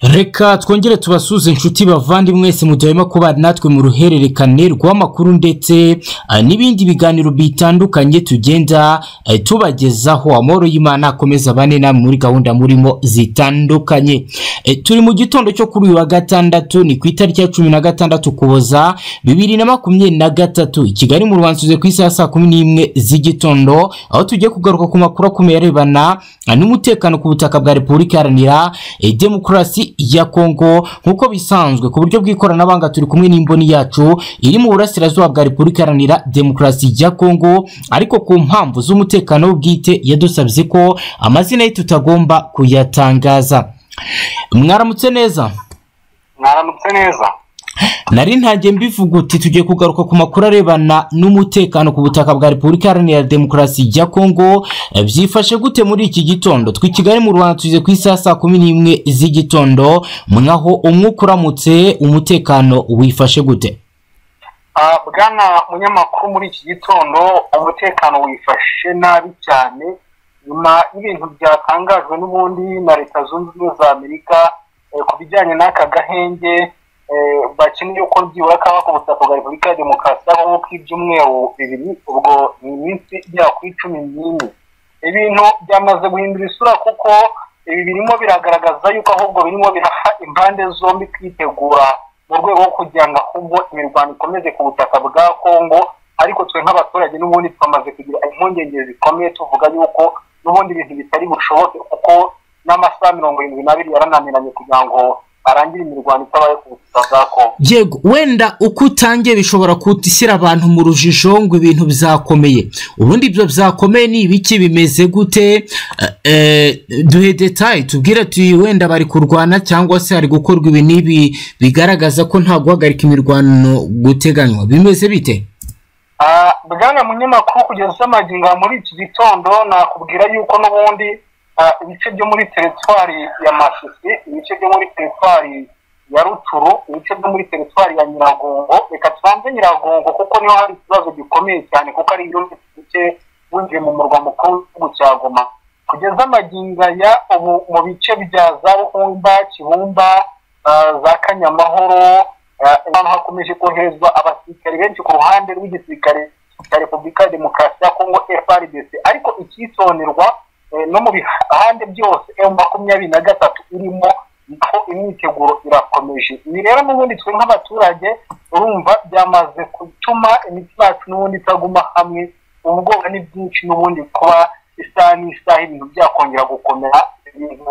reka twongere tubasuze inshuti bavandimwe mwese mu gihe harimo kubana natwe mu ruhererekane rw'amakuru ndetse eh, n'ibindi biganiro bitandukanye tugenda eh, tubagezaho amahoro y'imana akomeza bane namwe muri gahunda murimo zitandukanye Eh, turi mu gitondo cyo kuri uyu wa gatandatu ni ku itariki ya cumi na gatandatu ukuboza bibiri na makumyabiri na gatatu i kigali mu rwanda tuze ku isaha ya saa kumi n'imwe z'igitondo aho tugiye kugaruka ku makuru akomeye arebana eh, n'umutekano ku butaka bwa repubulika iharanira eh, demokarasi ya kongo nk'uko bisanzwe ku buryo bw'ikoranabuhanga turi kumwe n'imboni yacu iri mu burasirazuba bwa repubulika iharanira demokarasi ya kongo ariko ku mpamvu z'umutekano we bwite yadusabye ko amazina ye tutagomba kuyatangaza mwaramutse neza mwaramutse neza nari ntangiye mbivuga uti tugiye kugaruka ku makuru arebana n'umutekano ku butaka bwa repubulika iharanira demokarasi ya kongo Eh, byifashe gute muri iki gitondo twe i kigali mu rwanda tugeze ku isaha saa kumi n'imwe z'igitondo mwaho umwuka uramutse umutekano wifashe gute Ah, bwana munyamakuru muri iki gitondo umutekano wifashe nabi cyane nyuma y'ibintu byatangajwe n'ubundi na leta zunze ubumwe za amerika eh, ku bijyanye n'aka gahenge eh, bakeneye ko byibura kaba ku butaka bwa repubulika ya demokarasi ya kongo k'ibyumweru bibiri ubwo ni iminsi igera kuri cumi n'ine ibintu byamaze guhindura isura kuko ibi birimo biragaragaza yuko ahubwo birimo biraha impande zombi kwitegura mu rwego rwo kugira ngo ahubwo imirwano ikomeze ku butaka bwa kongo ariko twe nk'abaturage n'ubundi twamaze kugira impungenge zikomeye tuvuga yuko n'ubundi ibintu bitari bushoboke kuko n'amasaha mirongo irindwi n'abiri yarananiranye kugira ngo arangire imirwano itabaye ku butaka bwa kongo yego wenda uko utangiye bishobora gushyira abantu mu rujijo ngo ibintu byakomeye ubundi ibyo byakomeye ni ibiki bimeze gute Eh, eh, duhe detaye tubwire tuyi wenda bari kurwana cyangwa se hari gukorwa ibi n'ibi bigaragaza ko nta guhagarika imirwano guteganywa bimeze bite Ah, bwana munyamakuru kugeza amagingo muri iki gitondo nakubwira yuko n'ubundi ah, ibice byo muri teritwari ya masisi ibice byo muri teritwari ya ruturu ibice byo muri teritwari ya nyiragongo reka tubanze nyiragongo kuko niho hari ikibazo gikomeye cyane kuko ari ibirometero bike winjiye mu murwa mukuru w'igihugu cya goma kugeza amagingo ya ubu mu bice bya za ruhumba kibumba ah, za kanyamahoro Eh, ahantu hakomeje koherezwa abasirikare benshi ku ruhande rw'igisirikare cya repubulika ya demokarasi ya kongo frdc ariko icyitonderwa eh, no mu bihande byose emu makumyabiri na gatatu irimo niko imyiteguro irakomeje ibi rero n'ubundi twe nk'abaturage urumva byamaze gutuma imitima yacu n'ubundi itaguma hamwe ubwoba ni bwinshi n'ubundi kuba isaha n'isaha ibintu byakongera gukomera ibintu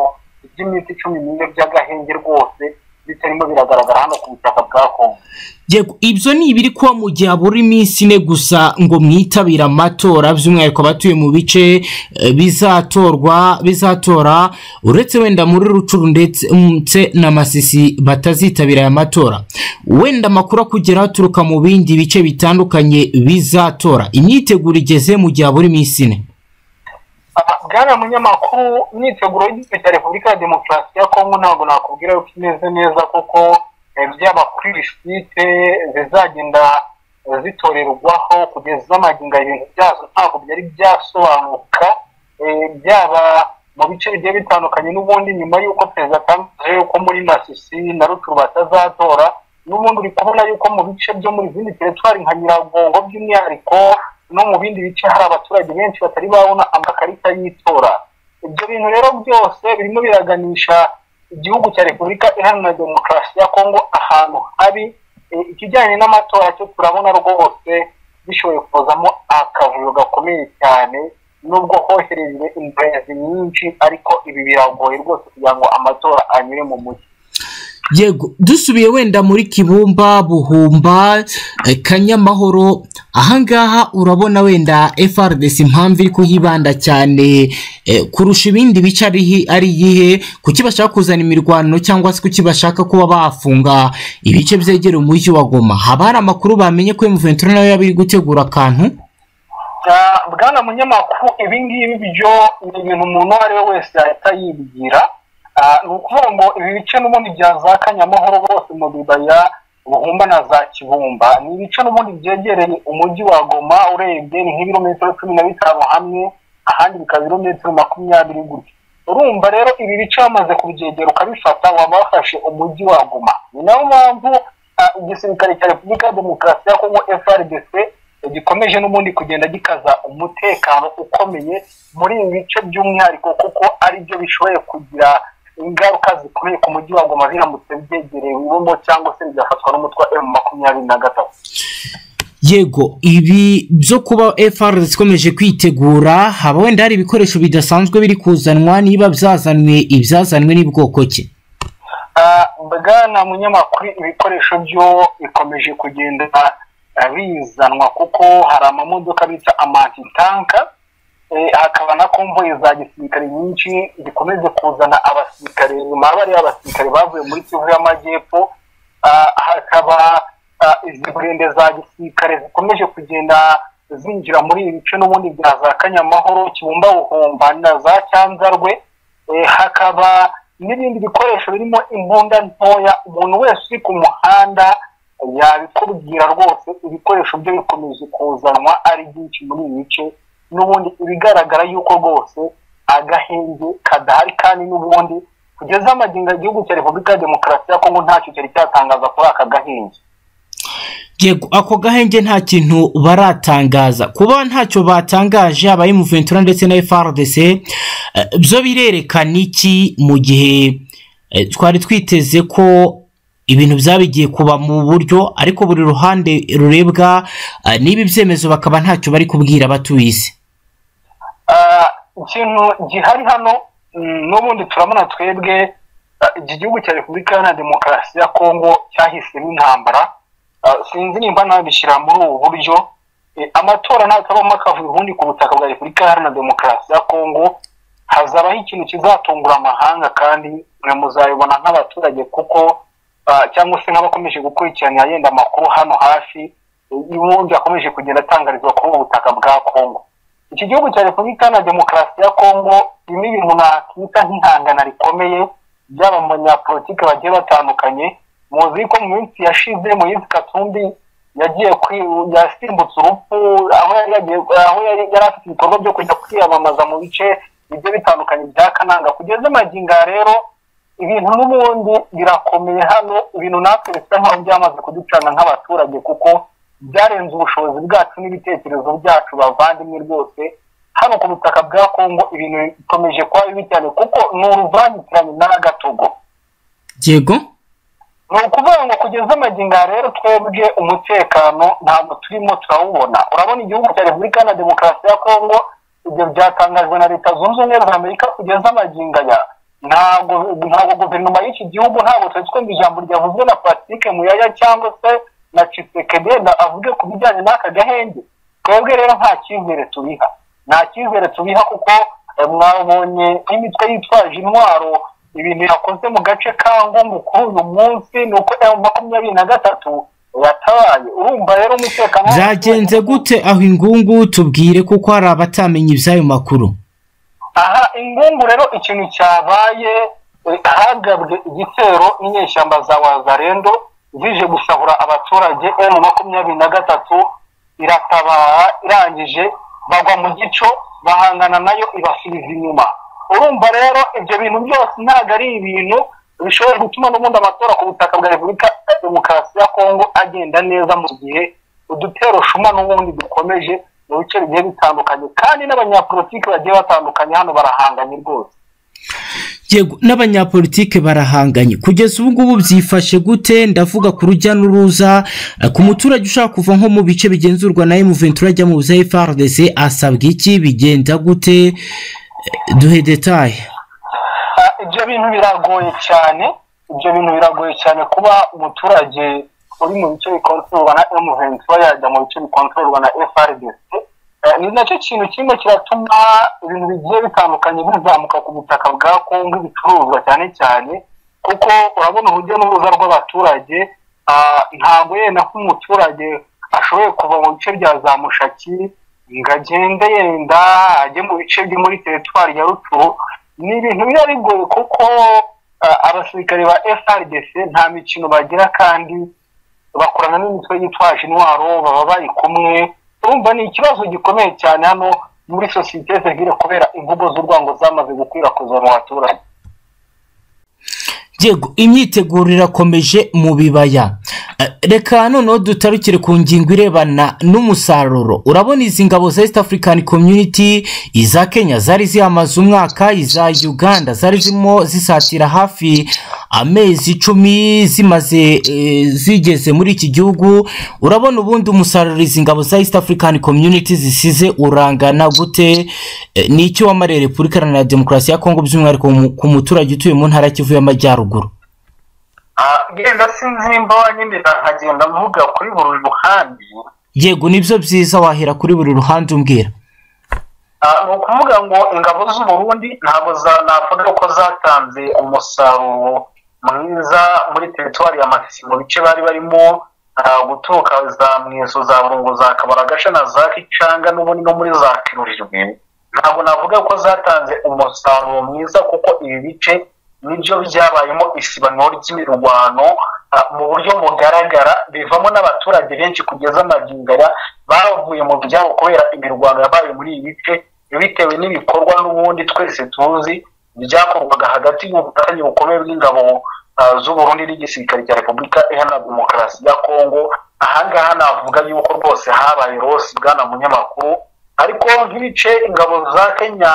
by'iminsi cumi n'ine by'agahenge rwose bitarimo biragaragara hano ku butaka bwa kongo yego ibyo ni ibiri kuba mu gihe habura iminsi ine gusa ngo mwitabire amatora by'umwihariko abatuye mu bice eh, bizatorwa bizatora uretse wenda muri rucuru ndetse ndetse na masisi batazitabira aya matora wenda amakuru akugera aturuka mu bindi bice bitandukanye bizatora imyiteguro igeze mu gihe habura iminsi ine Ah, bwana munyamakuru imyiteguro y'igihugu cya repubulika ya demokarasi ya kongo ntabwo nakubwira yuko imeze neza kuko eh, byaba kuri lisite zizagenda eh, zitorerwaho kugeza amagingo ibintu byazo ntabwo byari byasobanuka eh, byaba mu bice bigiye bitandukanye n'ubundi nyuma y'uko perezida atangaje yuko muri masisi na ruturu batazatora n'ubundi uri kubona yuko mu bice byo muri izindi teritwari nka nyiragongo by'umwihariko no mu bindi bice hari abaturage benshi batari babona amakarita y'itora ibyo bintu rero byose birimo biraganisha igihugu cya repubulika iharanira demokarasi ya kongo ahantu habi Eh, ikijyanye n'amatora cyo turabona rwose bishoboye kuzamo akavuyo gakomeye cyane nubwo hoherejwe imbazi nyinshi ariko ibi biragoye rwose kugira ngo amatora anyure mu mucyo yego dusubiye wenda muri kibumba buhumba eh, kanyamahoro ahangaha urabona wenda frdc impamvu iri kuhibanda cyane eh, kurusha ibindi bice arihi- ari iyihe kuki bashaka kuzana imirwano cyangwa se kuki bashaka kuba bafunga ibice byegera umujyi wa goma haba hari amakuru bamenye ko emuventura nawe yaba iri gutegura akantu Ah, bwana munyamakuru ibi ngibi byo ni ibintu umuntu uwo ari we wese yahita yibwira Ah, ni ukuvuga ngo ibi bice n'ubundi bya za kanyamahoro bose mu bibaya buhumba na za kibumba ni ibice n'ubundi byegereye umujyi wa goma urebye ni nk'ibirometero cumi na bitanu hamwe ahandi bikaba ibirometero makumyabiri gutya urumva rero ibi bice bamaze kubyegera ukabifata waba wafashe umujyi waguma ni nayo mpamvu igisirikare cya repubulika ya demokarasi ya kongo frdc gikomeje n'ubundi kugenda gikaza umutekano ukomeye muri ibi bice by'umwihariko kuko ari byo bishoboye kugira ingaruka zikomeye ku mujyi wa goma biramutse byegereye ibumbo cyangwa se bigafatwa n'umutwe wa emu makumyabiri na gatatu yego ibi byo kuba fr zikomeje kwitegura haba wenda hari ibikoresho bidasanzwe biri kuzanwa niba byazanwe ibyazanwe n'ubwoko ki bwana munyamakuru ibikoresho byo bikomeje kugenda bizanwa kuko hari amamodoka bita amatitanka hakaba na komvoyi za gisirikare nyinshi zikomeje kuzana abasirikare nyuma bariya abasirikare bavuye muri kivu y'amajyepfo hakaba izi ndende za gisirikare zikomeje kugenda zinjira muri ibi bice n'ubundi bya za kanyamahoro kibumba buhomba na za cyanzarwe hakaba n'ibindi bikoresho birimo imbunda ntoya umuntu wese uri ku muhanda yabikubwira rwose ibikoresho byo bikomeje kuzanwa ari byinshi muri ibi bice n'ubundi ibigaragara yuko rwose agahenge kadahari kandi n'ubundi kugeza amagingo igihugu cya repubulika ya demokarasi ya kongo ntacyo cyari cyatangaza kuri aka gahenge yego ako gahenge nta kintu baratangaza kuba ntacyo batangaje aba Ventura ndetse na frdc byo birerekana iki mu gihe twari twiteze ko ibintu byabigiye kuba mu buryo ariko buri ruhande rurebwa n'ibi byemezo bakaba ntacyo bari kubwira abatuye isi ikintu gihari hano n'ubundi turabona twebwe iki gihugu cya repubulika iharanira demokarasi ya kongo cyahisemo intambara sinzi nimba nabishyira muri ubu buryo amatora ntakabamo akavuye ubundi ku butaka bwa repubulika iharanira demokarasi ya kongo hazabaho ikintu kizatungura amahanga kandi muzabibona nk'abaturage kuko cyangwa se nk'abakomeje gukurikirana yenda amakuru hano hafi y'ubundi akomeje kugenda atangarizwa kuri ubu butaka bwa kongo iki gihugu cya repubulika iharanira demokarasi ya kongo birimo ibintu nakwita nk'ihangana rikomeye byaba mu banyapolitike bagiye batandukanye muzi ko mu minsi yashize muyizi katumbi yagiye yasimbutse urupfu aho yari afite ibikorwa byo kujya kwiyamamaza mu bice bigiye bitandukanye bya kananga kugeza amaginga rero ibintu n'ubundi birakomeye hano ibintu natwe bisa nk'aho byamaze kuducana nk'abaturage kuko byarenze ubushobozi bwacu n'ibitekerezo byacu bavandimwe rwose hano ku butaka bwa kongo ibintu bikomeje kuba bibi cyane kuko ni uruvangitirane n'agatogo yego ni ukuvuga ngo kugeza amaginga rero twebwe umutekano ntabwo turimo turawubona urabona igihugu cya repubulika na demokarasi ya kongo ibyo byatangajwe na leta zunze ubumwe za amerika kugeza amaginga ya ntabwo ntabwo guverinoma y'iki gihugu ntabwo twari twumva ijambo ryavuzwe na patrick muyaya cyangwa se na cisekede avuge ku bijyanye n'aka gahenge twebwe rero nta cyizere tubiha nta cyizere tubiha kuko mwabonye nk'imitwe yitwaje intwaro ibintu yakoze mu gace ka ngungu kuri uyu munsi ni uko emu makumyabiri na gatatu yatabaye urumva rero umutekano byagenze gute aho ingungu tubwire kuko hari abatamenya iby'ayo makuru aha ingungu rero ikintu cyabaye hagabwe igitero n'inyeshyamba za wazarendo zije gusahura abaturage emu makumyabiri na gatatu iratabara irangije bagwa mu gico bahangana nayo ibasubiza inyuma urumva rero ibyo bintu byose ntabwo ari ibintu bishobora gutuma n'ubundi amatora ku butaka bwa repubulika ya demokarasi ya kongo agenda neza mu gihe udutero shuma n'ubundi dukomeje mu bice bigiye bitandukanye kandi n'abanyapolitike bagiye batandukanye hano barahanganye rwose yego n'abanyapolitike barahanganye kugeza ubu ngubu byifashe gute ndavuga ku rujya n'uruza ku muturage ushaka kuva nko mu bice bigenzurwa na emuventura ajya mu bya frdc asabwa iki bigenda gute duhe detaye ibyo bintu biragoye cyane ibyo bintu biragoye cyane kuba umuturage uri mu bice bikontororwa na emuventura yajya mu bice bikontororwa na frdc ni nacyo kintu kimwe kiratuma ibintu bigiye bitandukanye bizamuka ku butaka bwa kongo ibicuruzwa cyane cyane kuko urabona urujya n'uruza rw'abaturage ntabwo yenda nk'umuturage ashoboye kuva mu bice bya za mushaki ngo agende yenda ajye mu bice byo muri teritwari ya ruturu ni ibintu biba bigoye kuko abasirikare ba frdc nta mikino bagira kandi bakorana n'imitwe yitwaje intwaro baba bari kumwe urumva ni ikibazo gikomeye cyane hano muri sosiyete zivire kubera imvugo z'urwango zamaze gukwirakwizwa mu baturage yego imyiteguro irakomeje mu bibaya reka noneho dutarukire ku ngingo irebana n'umusaruro urabona izi ngabo za east african community iza kenya zari ziyamaze umwaka iza uganda zari zirimo zisatira hafi amezi icumi zimaze eh, zigeze muri iki gihugu urabona ubundi umusaruro izi ngabo za east african community zisize urangana gute Eh, ni iki wamariye repubulika iharanira demokarasi ya kongo by'umwihariko mu- ku muturage utuye mu ntara kivu y'amajyaruguru genda sinzimba nyine nkagenda mvuga kuri buri ruhande yego nibyo byiza wahera kuri buri ruhande umbwira Ah, ni ukuvuga ngo ingabo z'u Burundi ntabwo za- navuga ko zatanze umusaruro mwiza muri teritwari ya matisi mu bice bari barimo ah, guturuka za mweso za burungu za kabaragasha na za kicanga n'ubundi no muri za kirujwe ntabwo navuga ko zatanze umusaruro mwiza kuko ibi bice nibyo byabayemo isibaniro ry'imirwano ah, mu buryo bugaragara bivamo n'abaturage benshi kugeza amagingara bavuye mu byabo kubera imirwano yabaye muri ibi bice bitewe n'ibikorwa n'ubundi twese tuzi byakorwaga hagati y'ubufatanye bukomeye bw'ingabo ah, z'u Burundi n'igisirikare cya repubulika iharanira demokarasi ya kongo ahangaha navuga yuko rwose habaye rose bwana munyamakuru ariko nk'ibice ingabo za kenya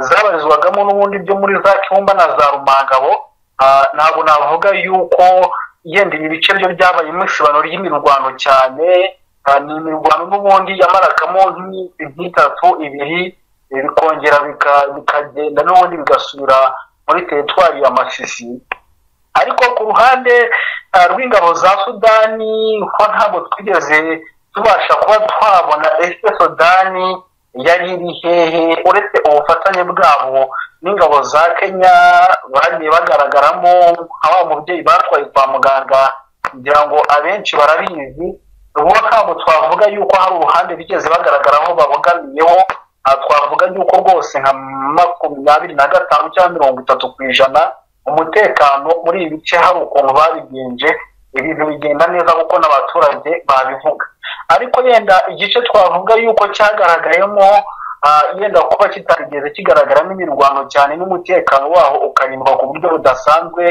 zabarizwagamo n'ubundi byo muri za kibumba na za rumangabo ah, ntabwo navuga yuko yenda ibi bice byo byabayemo isibano ry'imirwano cyane ah, ni imirwano n'ubundi yamaragamo nk'iminsi nk'itatu ibiri eh, bikongera bika- bikagenda n'ubundi bigasubira muri teritwari ya masisi ariko ku ruhande ah, rw'ingabo za sudani ko ntabwo twigeze tubasha kuba twabona ese sudani yari iri hehe uretse ubufatanye bwabo n'ingabo za kenya bagiye bagaragaramo nka wa mubyeyi batwaye kwa muganga kugira ngo abenshi barabizi ubwo ntabwo twavuga yuko hari uruhande bigeze bagaragaraho babogamiyeho aha twavuga yuko rwose nka makumyabiri na gatanu cyangwa mirongo itatu ku ijana umutekano muri ibi bice hari ukuntu babigenje ibintu bigenda neza kuko n'abaturage babivuga ariko yenda igice twavuga yuko cyagaragayemo ah, yenda kuba kitarigeze kigaragaramo imirwano cyane n'umutekano waho ukarindwa ku buryo budasanzwe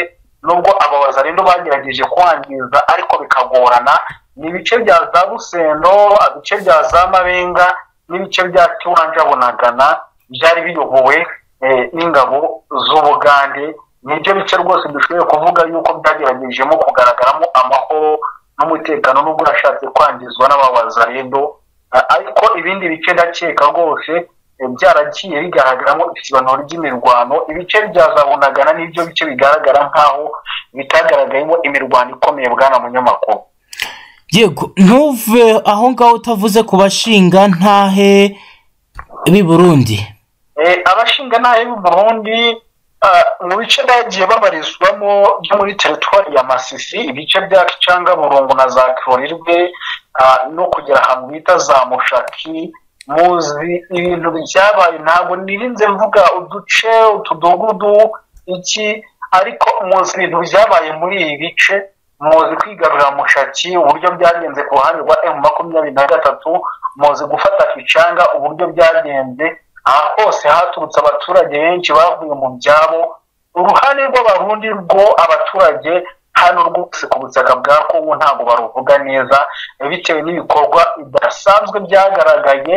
nubwo aba bazarendo bagerageje kwangiza ariko bikagorana ni ibice bya za rusendo ibice bya za mabenga n'ibice bya kiwanja bunagana byari biyobowe eh, n'ingabo z'ubugande nibyo bice rwose dushoboye kuvuga yuko byageragejemo kugaragaramo amahoro n'umutekano nubwo urashatse kwangizwa n'ababazarendo Ah, ariko ibindi bice ndakeka rwose eh, byaragiye bigaragaramo ikibanuro ry'imirwano ibice bya za bunagana nibyo bice bigaragara nk'aho bitagaragayemo imirwano ikomeye bwana munyamakuru yego ntuve aho ngaho utavuze ku bashinga ntahe b'i burundi Eh, abashinga ntayo y'u Burundi ah, mu bice bagiye babarizwamo byo muri teritwari ya Masisi ibice bya Kicanga Burungu na za Kirorirwe ah, no kugera ahantu bita za Mushaki muzi ibintu byabaye ntabwo nirinze mvuga uduce utudugudu iki ariko muzi ibintu byabaye muri ibi bice muzi kwigarurira mushaki uburyo byagenze ku ruhande rwa emu makumyabiri na gatatu muzi gufata kicanga uburyo byagenze aha hose haturutse abaturage benshi bavuye mu byabo uruhande rw'abarundi rwo abaturage hano rwose ku butaka bwa kongo ntabwo baruvuga neza bitewe n'ibikorwa bidasanzwe byagaragaye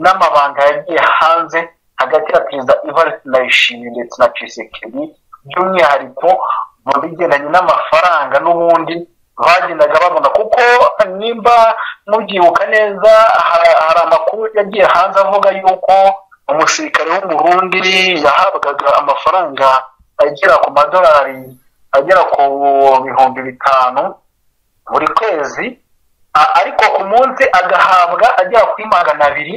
n'amabanga yagiye hanze hagati ya perezida ivarisi ndayishimiye ndetse na cisekedi by'umwihariko mu bigendanye n'amafaranga n'ubundi bagendaga babona kuko nimba mubyibuka neza ha- hari amakuru yagiye hanze avuga yuko umusirikare w'umurundi yahabwaga amafaranga agera ku madolari agera ku bihumbi bitanu buri kwezi a- ariko ku munsi agahabwa agera kuri magana abiri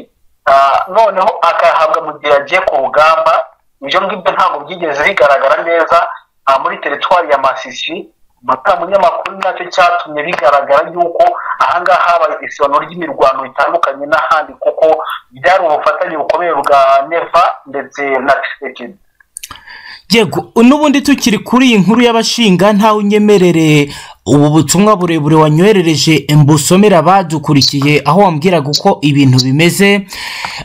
a, noneho agahabwa mu gihe yagiye ku rugamba ibyo ngibyo ntabwo byigeze bigaragara neza a, muri teritwari ya masisi buriya munyamakuru nacyo cyatumye bigaragara yuko ahangaha habaye isibano ry'imirwano itandukanye n'ahandi kuko byari ubufatanye bukomeye bwa neva ndetse na tshisekedi yego n'ubundi tukiri kuri iyi nkuru y'abashinga ntawe unyemerere ubu butumwa burebure wanywerereje mbusomera badukurikiye aho wambwiraga uko ibintu bimeze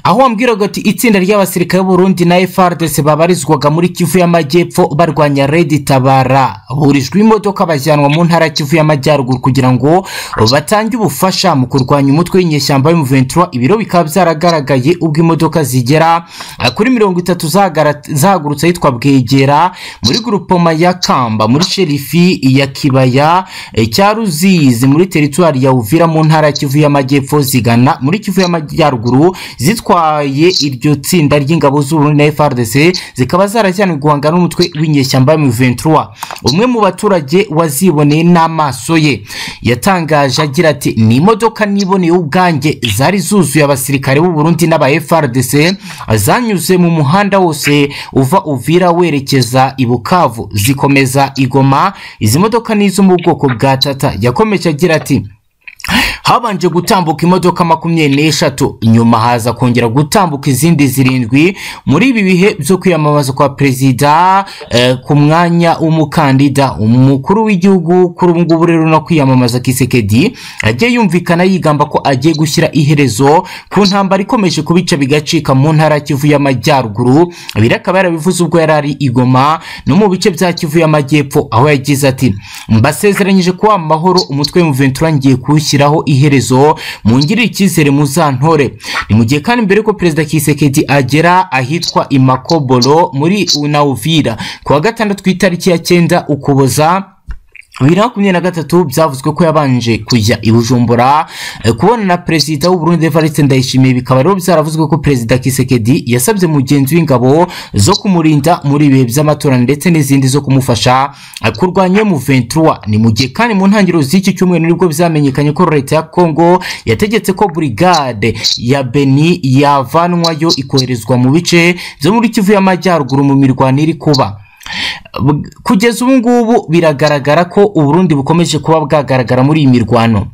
aho wambwiraga ati itsinda ry'abasirikare b'urundi na FARDC babarizwaga muri kivu y'amajyepfo barwanya redi tabara burijwe imodoka bajyanwa mu ntara ya kivu y'amajyaruguru kugira ngo batange ubufasha mu kurwanya umutwe w'inyeshyamba y'umuventura ibiro bikaba byaragaragaye ubwo imodoka zigera kuri mirongo itatu zagara- zahagurutse ahitwa bwegera muri grupoma ya kamba muri sherifi ya kibaya eh, cya ruzizi muri teritwari ya uvira mu ntara ya kivu y'amajyepfo zigana muri kivu y'amajyaruguru zitwaye iryo tsinda ry'ingabo z'uburundi na frdc zikaba zarajyanwe guhangana n'umutwe w'inyeshyamba mu ventura umwe mu baturage waziboneye n'amaso ye yatangaje agira ati ni imodoka niboneye ubwanjye zari zuzuye abasirikare b'u Burundi n'aba FRDC zanyuze mu muhanda wose uva Uvira werekeza i Bukavu zikomeza i Goma izi modoka ni izo mu bwoko bwa Tata yakomeje agira ati habanje gutambuka imodoka makumyabiri n'eshatu nyuma haza kongera gutambuka izindi zirindwi muri ibi bihe byo kwiyamamaza kwa perezida eh, ku mwanya w'umukandida umukuru w'igihugu kuri ubu ngubu rero no kwiyamamaza kisekedi agiye yumvikana yigamba ko agiye gushyira iherezo ku ntambara ikomeje kubica bigacika mu ntara ya kivu y'amajyaruguru birakaba yarabivuze ubwo yari ari igoma no mu bice bya kivu y'amajyepfo aho yagize ati mbasezeranyije kuba amahoro umutwe w'umuventura ngiye kuwushyiraho iherezo mungirire icyizere muzantore ni mu gihe kandi mbere ko perezida kisekedi agera ahitwa imakobolo muri unawuvira ku wa gatandatu ku itariki ya cyenda ukuboza bibiri na makumyabiri na gatatu byavuzwe ko yabanje kujya i bujumbura eh, kubona na perezida w'uburundi evariste ndayishimiye bikaba rero byaravuzwe ko perezida kisekedi yasabye mugenzi w'ingabo zo kumurinda muri ibihe by'amatora ndetse n'izindi zo kumufasha eh, kurwanya mu 23 ni mu gihe kandi mu ntangiriro z'iki cyumweru nibwo byamenyekanye ko leta ya kongo yategetse ko burigade ya beni yavanwayo ikoherezwa mu bice byo muri kivu y'amajyaruguru mu mirwano iri kuba Bw- kugeza ubu ngubu biragaragara ko uburundi bukomeje kuba bwagaragara muri iyi mirwano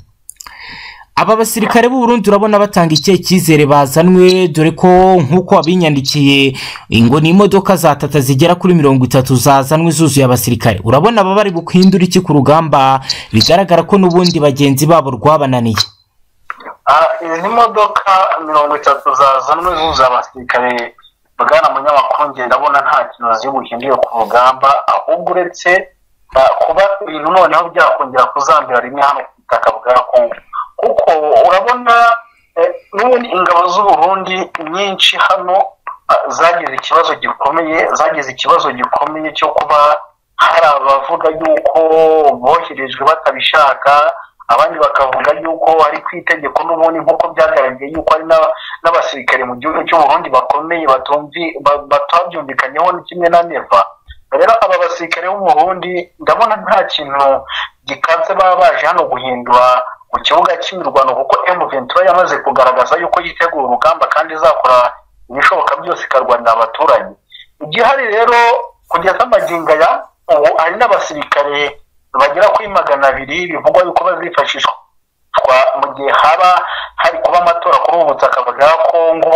aba basirikare b'uburundi urabona batanga ikihe cyizere bazanwe dore ko nk'uko wabinyandikiye ngo ni imodoka za tata zigera kuri mirongo itatu zazanwe zuzuye abasirikare urabona aba bari bukwindura iki ku rugamba bigaragara ko n'ubundi bagenzi babo rwabananiye Ah, izi ni modoka mirongo itatu zazanwe zuza abasirikare bwana munyamakuru ngiye ndabona nta kintu zibuhinduye ku rugamba ahubwo uretse ah, kuba ibintu noneho byakongera kuzambira rimwe hano ku butaka bwa kongo kuko urabona eh, n'ubundi ingabo z'uburundi nyinshi hano ah, zagize ikibazo gikomeye zagize ikibazo gikomeye cyo kuba hari abavuga yuko boherejwe batabishaka abandi bakavuga yuko ari ku itegeko n'ubundi nk'uko byagaragaye yuko hari n'aba- n'abasirikare mu gihugu cy'uburundi bakomeye batumvi ba- batabyumvikanyeho ni kimwe na neva rero aba basirikare b'uburundi ndabona nta kintu gikanze baba baje hano guhindura mu kibuga cy'imirwano kuko m ventura yamaze kugaragaza yuko yitegura urugamba kandi izakora ibishoboka byose ikarwanira abaturage igihari rero kugeza amagingo aya ubu hari n'abasirikare bagera kuri magana abiri bivugwa yuko bazifashishwa gukoreshwa mu gihe haba hari kuba amatora kuri ubu butaka bwa kongo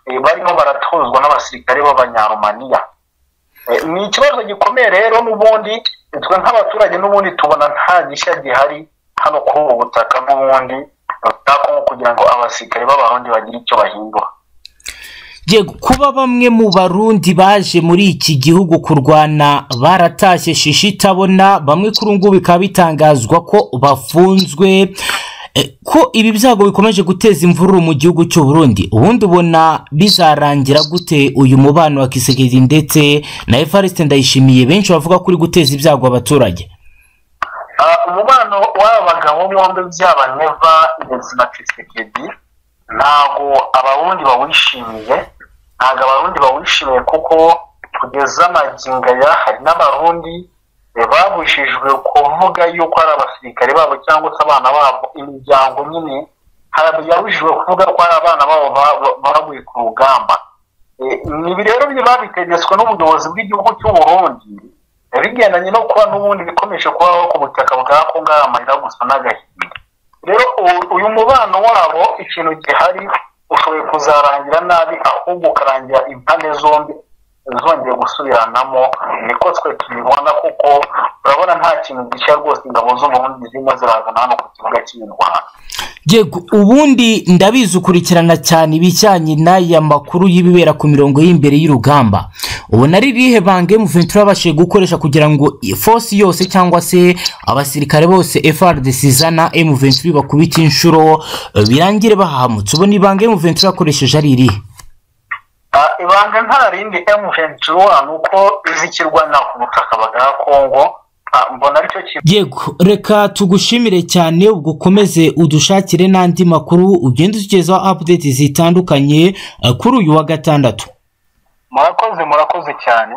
eh, barimo baratozwa n'abasirikare b'abanyarumaniya Eh, ni ikibazo gikomeye rero n'ubundi twe nk'abaturage n'ubundi tubona nta gishya gihari hano kuri ubu butaka n'ubundi bwa kongo kugira ngo abasirikare b'abarundi bagire icyo bahindura Yego kuba bamwe mu barundi baje muri iki gihugu kurwana baratashye shishi itabona bamwe kuri ubu ngubu bikaba bitangazwa ko bafunzwe Eh, ko ibi byago bikomeje guteza imvururu mu gihugu cy'u Burundi ubundi ubona bizarangira gute uyu mubano wa Kisekedi ndetse na Evariste Ndayishimiye benshi bavuga ko uri guteza ibyago abaturage Ah, umubano w'aba bagabo bombi byaba neva ndetse na kisekedi ntabwo abarundi bawishimiye ntabwo abarundi bawishimiye kuko kugeza amagingo aya hari n'abarundi eh, babujijwe kuvuga yuko ari abasirikare babo cyangwa se abana babo imiryango nyine hari yabujijwe kuvuga ko ari abana babo ba- ba- baguye ku rugamba Eh, ibi rero byo babitegetswe n'ubuyobozi bw'igihugu cy'u Burundi eh, bigendanye no kuba n'ubundi bikomeje kubaho ku butaka bwa Kongo ari amarira gusa n'agahinda rero u- uyu mubano wabo ikintu gihari ushoboye kuzarangira nabi ahubwo ukarangira impande zombi zongeye gusubiranamo niko twe tubibona kuko urabona nta kintu gishya rwose ingabo z'uburundi zirimo zirazana hano ku kibuga cy'imirwano yego ubundi ndabizi ukurikirana cyane ibijyanye n'aya makuru y'ibibera ku mirongo y'imbere y'urugamba ubona ari irihe banki muventura yabashije gukoresha kugira ngo force yose cyangwa se abasirikare bose FRDC izana M23 bakubita inshuro eh, birangire bahamutse ubona ibanga M23 yakoresheje ari irihe Ah, ibanga nta rindi M23 ni uko izikirwana ku butaka bwa Kongo Ah, mbona aricyo kintu yego reka tugushimire cyane ubwo ukomeze udushakire n'andi makuru ugende utugezaho update zitandukanye eh, kuri uyu wa gatandatu murakoze murakoze cyane